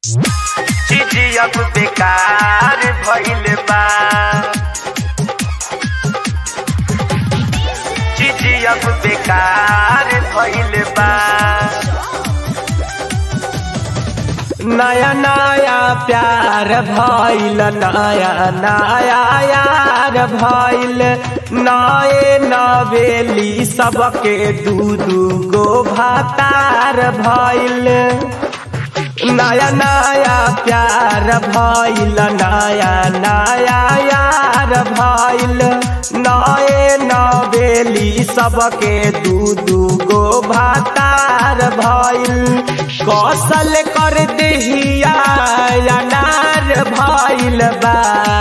चीज अब बेकार भइल बा चीज अब बेकार भइल बा नया नया प्यार भइल नया नया यार भइल नए नवेली सबके दू दू गो भातार भइल नया नया प्यार भइल नया नया यार भइल नए नवेली सबके दू दू गो भातार भइल कौशल कर दहिया अनार भइल बा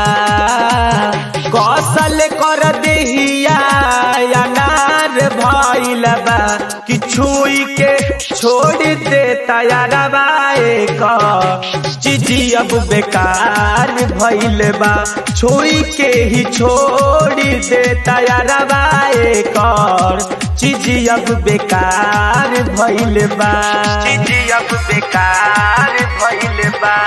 कौशल कर दहिया अनार भइल बा कि छुई के छोड़ दे तैयारबा चीजी अब बेकार भइल बा छोड़ी के ही छोड़ दे तैयारबा कर चीजी अब बेकार भइल बा चीजी अब बेकार भइल बा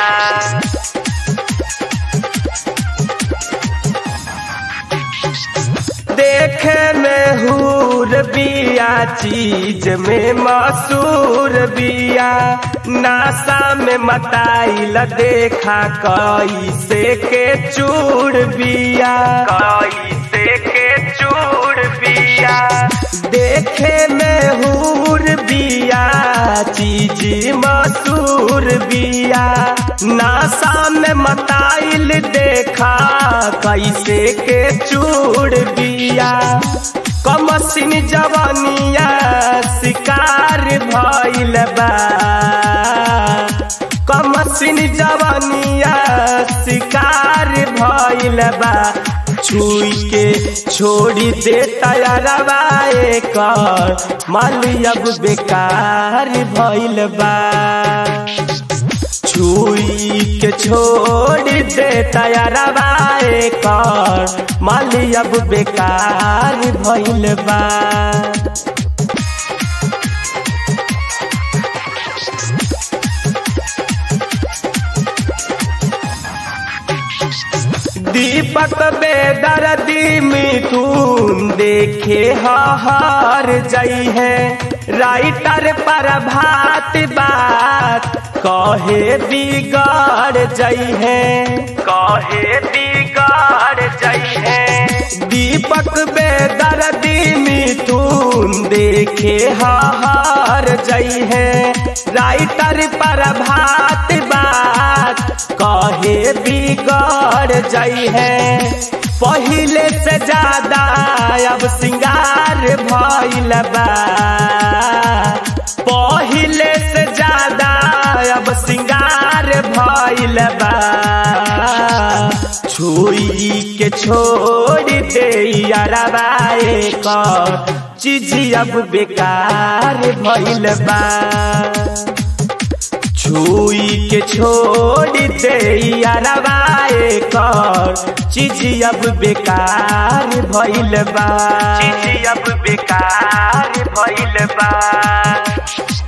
देखे में हूर बिया चीज में मसूर बिया नासा में मताइल देखा कैसे के चूड़ बिया कैसे के चूड़ बिया देखे में हूर बिया चीज मसूर बिया नासा में मताइल देखा कैसे के चूड़ बिया कमसिन जवानिया शिकार भइल बा कमसिन जवानिया शिकार भइल बा छुई के छोड़ी दे तैयारबा कर माली अब बेकार भइल बा छुई के छोड़ दे तैयारबा कर माली अब बेकार भइल बा दीपक बेदर्दी मिथुन देखे हार जई है राइटर पर भात बात कहे बिगाड़ जई है कहे बिगाड़ जई है दीपक बेदर्दी मिथुन देखे हार जई है राइटर पर भात बात कहे बिगड़ जई है पहले से ज्यादा अब सिंगार भइल बा पहले से ज्यादा अब सिंगार भइल बा छुई के छोड़ दे यारबाए कर चीज अब बेकार भइल बा छुई के छोड़ दे यारबाए कर चीज अब बेकार भइल बा चीज अब बेकार भइल बा